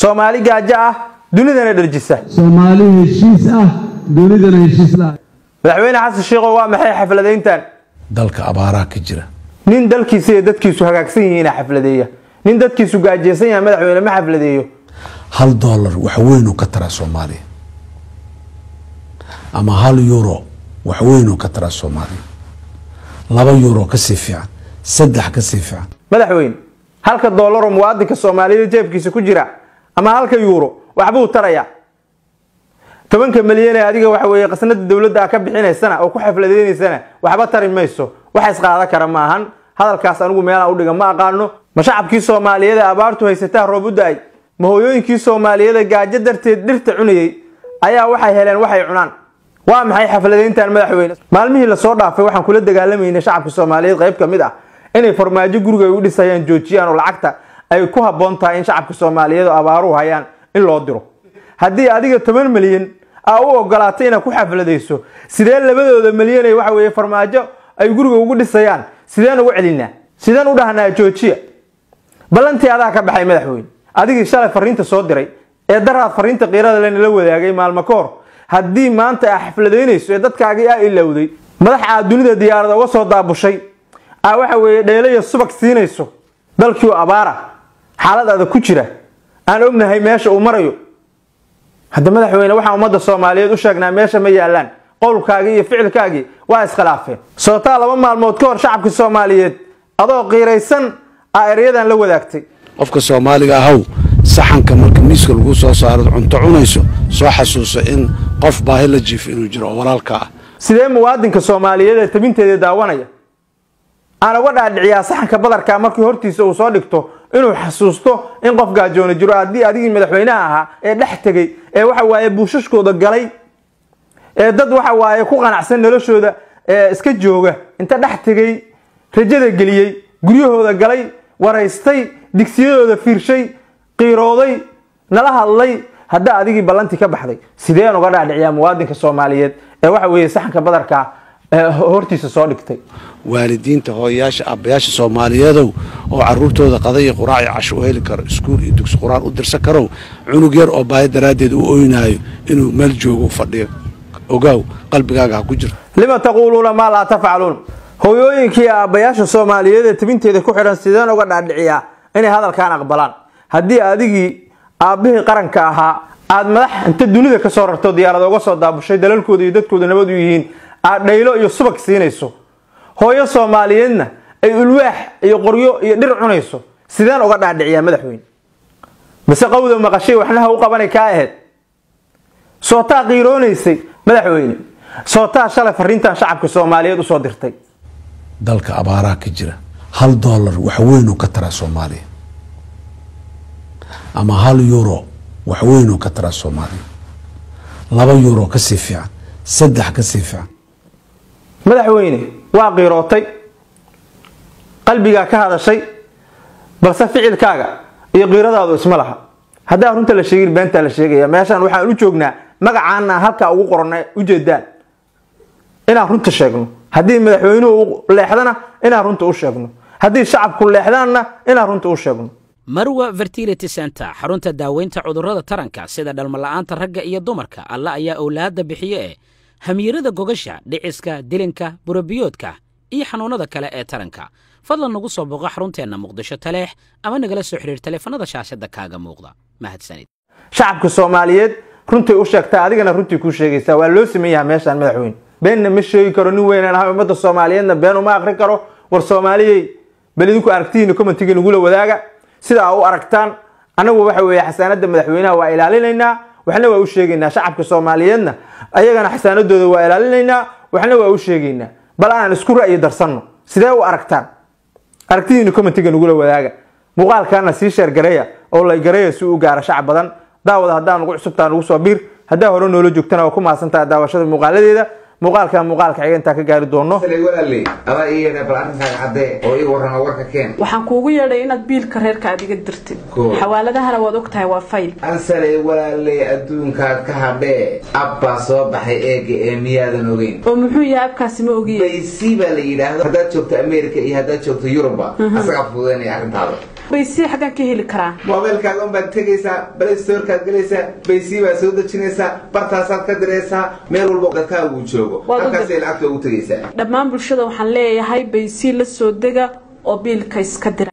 soomaali gaajo ah dunidana dharjisa soomaali heshiis ah dunidana heshiis la madaxweyne xasan sheikhow waa maxay xafladayntan dalka abaaraa ka jira nin dalkiisa iyo dadkiisu hagaagsan yihiina xafladeeya nin dadkiisu gaajeysan yahay madaxweyne ma xafladeeyo hal dollar wax weynuu ka taraa soomaaliya ama hal euro wax weynuu ka taraa soomaaliya laba euro kasii fiican saddex kasii fiican madaxweyne halka doollaroo muwaadinka soomaaliyeed jeebkiisa ku jira ama halka yuuro waxbuu tarayaa tobanka milyan ee adiga waxa weeye qasnada dowladda a ka bixinaysana oo ku xafladeynaysana waxba tari mayso wax isqaada kara ma ahan hadalkaas anigu meelaan udhiga ma aqaano ma shacabkii soomaaliyeed ee abaartu haysataa roob u da-ay ma hooyooyinkii soomaaliyeed ee gaajo darteed dhirta cunayey ayaa waxay heleen waxay cunaan waa maxay xafladayntan madaxweyne maalmihii lasoo dhaafay waxaan kula dagaalamaynay shacabka soomaaliyeed qayb ka mid ah inay farmaajo guriga ay u dhisayaan joojiyaan oo lacagta ay ku habboon tahay in shacabka soomaaliyeed oo abaaruhu hayaan in loo diro haddii adiga toban milyan aa u ogolaatay inaad ku xafladayso sidee labadooda milyan ee waxa weeye farmaajo ay guriga ugu dhisayaan sideen ugu celinaa sideen u dhahnaa joojiya ballantii adaa ka baxay madaxweyne adigii shalay fariinta soo diray ee daraad fariinta qiirada lenala wadaagay maalmo ka hor haddii maanta aa xafladaynayso ee dadkaagii aa ilowday madax aad dunida diyaarada uga soo daabushay aa waxa weeye dheelaya subag siinayso dalkii oo abaara xaalad adag ku jira aan ognahay meesha uu marayo hadda madaxweyne waxaan ummadda soomaaliyeed u sheegnaa meesha ma yaalaan qowlkaagii iyo ficilkaagii waa iskhilaafeen sootaa laba maalmood ka hor shacabka soomaaliyeed adoo qiiraysan aa eryadan la wadaagtay qofka soomaaliga ahow saxanka marka miiska lagu soo saaro cunto cunayso soo xasuuso in qof baahi la jiifo inuu jiro oo walaalka ah sidee muwaadinka soomaaliyeed ee tabinteeda daawanaya aan uga dhaadhiciyaa saxanka badarka markii hortiisa uu soo dhigto inuu xasuusto in qof gaajoono jiro haddii adigii madaxweynaha ahaa ee dhex tegey ee waxa waaye buushashkooda galay ee dad waxa waaye ku qanacsan noloshooda ee iska jooga inta dhex tegey rajada geliyey guryahooda galay waraystay digsiyadooda fiirshay qiirooday nala hadlay hadda adigii ballantii ka baxday sideen uga dhaadhiciyaa muwaadinka soomaaliyeed ee waxa weeye saxanka badarka hortiisa soo dhigtay waalidiinta hooyayaasha aabbayaasha soomaaliyeedow oo caruurtooda qadaiyo quraac iyo casho u heli karo iskuul iyo dugsi qur-aan u dirsan karow cunug yar oo baahi daraaddeed u oynaayo inuu meel joogo fadhiyo ogaaw qalbigaaga ha ku jirto lima taquuluuna maa laa tafcaluun hooyooyinkii aabbayaasha soomaaliyeed ee tabinteeda ku xidhan sideen uga dhaadhiciyaa inay hadalkan aqbalaan haddii adigii aabbihii qaranka ahaa aad madax inta dunida ka soo rarto diyaarada uga soo daabushay dalalkooda iyo dadkooda nabad u yihiin aad dhaylo iyo subag siinayso hooyo soomaaliyeedna ay ulwaax iyo qoryo iyo dhir cunayso sideen uga dhaadhiciyaa madaxweyne mise qawda maqashay waxnaha u qabanay kaa ahayd sootaa qiiroonaysay madaxweyne sootaa shalay fariintan shacabka soomaaliyeed usoo dirtay dalka abaaraa ka jira hal dollar wax weynuu ka taraa soomaaliya ama hal euro wax weynuu ka taraa soomaaliya laba euro kasii fiican saddex kasii fiican madaxweyne waa qiirootay qalbigaa ka hadashay balse ficilkaaga iyo qiiradaadu isma laha haddaa runta la sheegin beentaa la sheegaya meeshaan waxaan u joognaa magacaana halkaa ugu qorana ujeedaan inaan runta sheegno haddii madaxweynuhu leexdana inaan runta u sheegno haddii shacabku leexdaanna inaan runta u sheegno marwa fertility center xarunta daaweynta cudurrada taranka sida dhalmala'aanta ragga iyo dumarka alla ayaa owlaadda bixiye ee hamiirada gogasha dhiciska dilinka burabiyoodka iyo xanuunnada kale ee taranka fadlan nagu soo booqo xarunteenna muqdisho taleex ama nagala soo xidhiir taleefanada shaashadda kaaga muuqda mahadsanid shacabka soomaaliyeed runtay u sheegtaa adigana runtii kuu sheegaysaa waa loo sameyn yaha meeshaan madaxweyne beenna ma sheegi karo nin weynaan ahay ummadda soomaaliyeedna been uma akrin karo war soomaaliyey bal idinku aragtihiina commentiga nagula wadaaga sida aa u aragtaan annagu waxa weeye xasaanadda madaxweynaha waa ilaalinaynaa waxna waa u sheegaynaa shacabka soomaaliyeedna ayagana xasaanadooda waa ilaalinaynaa waxna waa u sheegaynaa bal aanan isku ra'yi darsanno sidee u aragtaan aragtidiina commentiga nagula wadaaga muuqaalkaana sii sheergareeya oo laygareeya si u gaara shacab badan daawada haddaa nugu cusubtaa nugu soo biir haddaa hore noola joogtana waa ku mahadsantaha daawashada muuqaaladeeda muuqaalkan muuqaalka xiga intaa ka gaari doono walaaley adaa ii yeedhay bal arrinkaaga caddee oo ii warrama warka keen waxaan kuugu yeedhay inaad biilka reerka aad iga dirtid Cool. xawaaladahana waad og tahay waa fayl ansaley walaaley adduunkaad ka hadhee abbaa soo baxay eega ee miyaadan ogeyn oo muxuu yahay abkaasi ma ogiye baysi baa la yidhaahdo haddaad joogto america iyo haddaad joogto yuruba asagaa fududaynaya arrintaada baysii xaggaan ka heli karaa moobeelkaaga unbaad tegaysaa play storekaad gelaysaa baysii baad soo dejinaysaa bartaasaad ka diraysaa meel walba dadkaagu joogo Waad u halkaasay lacagta ugu tegaysaa dhammaan bulshada waxaan leeyahay baysii la soo dega oo biilka iska dira